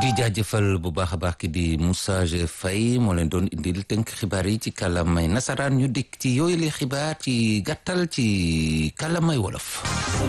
di jaajëfal bu baax a baax ki di Moussa Faye moo leen doon indil tënk xibaar yi ci kàllaamay nasaraan ñu dikk ci yooyu li xibaar ci gàttal ci kàllaamay wolof.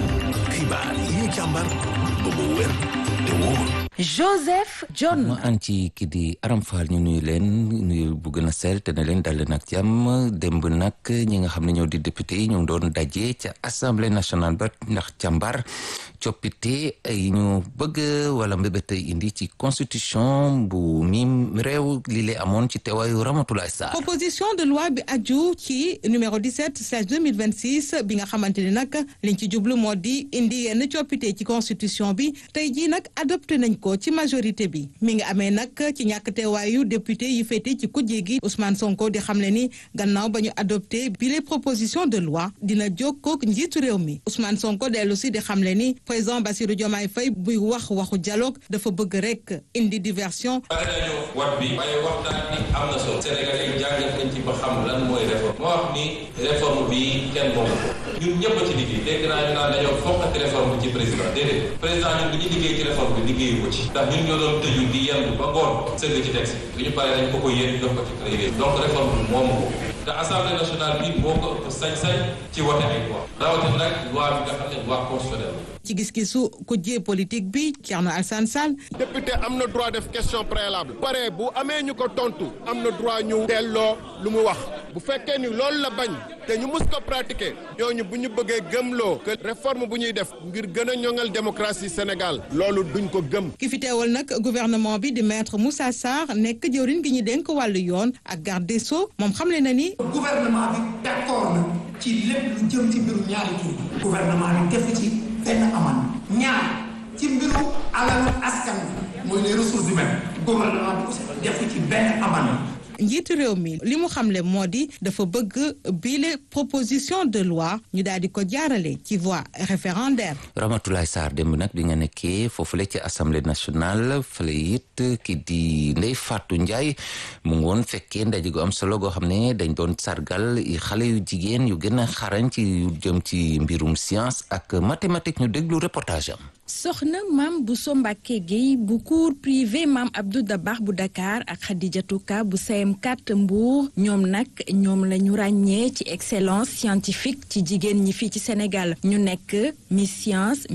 xibaar yi ñu càmbar ba mu wér te wóor. Joseph John. ma an ci ki di Aram Fall ñu nuyu leen nuyu bu gën a sell te ne leen dal leen ak jàmm démb nag ñi nga xam ne ñoo di député yi ñu ngi doon daje ca assemblée nationale ba ndax càmbar coppite yi ñu bëgg wala mbébét indi ci constitution bu mim réew li lay amoon ci teewaayu Ramatoulaye Sarr. proposition de loi bi aju ci numéro 17 slash 2026 bi nga xamante ni nag liñ ci jublu moo di indi yenn coppite ci constitution bi tey jii nag adopté nañ ko ci majorité bi mi ngi amee nag ci ñàkk teewaayu député yi féete ci kujje gi Ousmane Sonko di xamle ni gannaaw ba ñu adopté bi les propositions de loi dina jokkook njiitu réew mi Ousmane Sonko dellu si di xamle ni président Bassirou Diomaye Faye buy wax waxu dialogue dafa bëgg rek indi diversion. pare nañu wat bi waaye waxtaan bi am na solo Sénégal yi jàngat nañ ci ba xam lan mooy réforme moo wax ni réforme bi kenn moomu ko ñun ñëpp a ci liggéey dégg naa ñu naan dañoo fokkati réforme ci président déedéet président ñun bi ñu liggéey ci réforme bi liggéeyu ko ci ndax ñun ñoo doon tëju di yendu ba ngoon sëgg ci texte bi ñu paree dañ ko ko yéen jox ko ci président donc réforme bi moomu ko te assemblée nationale bi moo ko ëpp sañ-sañ ci wote ay loi rawatina nag loi bi nga xam ne loi constitutionnelle ci gis-gisu kujje politique bi Thierno Alassane Sall. député am na droit def question préalable. pare bu amee ñu ko tontu am na droit ñu delloo lu mu wax bu fekkee ni loolu la bañ te ñu mus ko pratiquer ñooñu bu ñu bëggee gëmloo que réforme bu ñuy def ngir gën a ñoŋal démocratie Sénégal loolu duñ ko gëm. ki fi teewal nag gouvernement bi di maître Moussa Sarr nekk jëwriñ gi ñu dénk wàllu yoon ak garde des sceaux moom xamle na ni. gouvernement bi d'accord na ci lépp lu jëm ci mbiru ñaari tur gouvernement bi def ci. benn aman ñaar ci mbiru alalu askan bi mooy les ressources humaines gouvernement bi aussi def ci benn aman njiitu réew mi li mu xamle moo di dafa bëgg bile proposition de loi ñu daal di ko jaarale ci voie référendaire. Ramatoulaye Sarr démb nag bi nga nekkee foofule ci assemblée nationale fële it ki di Ndeye Fatou Ndiaye mu ngi woon fekkee ndaje gu am solo goo xam ne dañ doon sargal xale yu jigéen yu gën a xarañ ci yu jëm ci mbirum science ak mathématique ñu déglu reportage am. soxna maam Bousso Mbacké Guèye bu cours privé maam Abdou Dabax bu Dakar ak Khadijatou Ka bu CM4 Mbour ñoom nag ñoom la ñu ràññee ci excellence scientifique ci jigéen ñi fii ci Sénégal ñu nekk Miss Science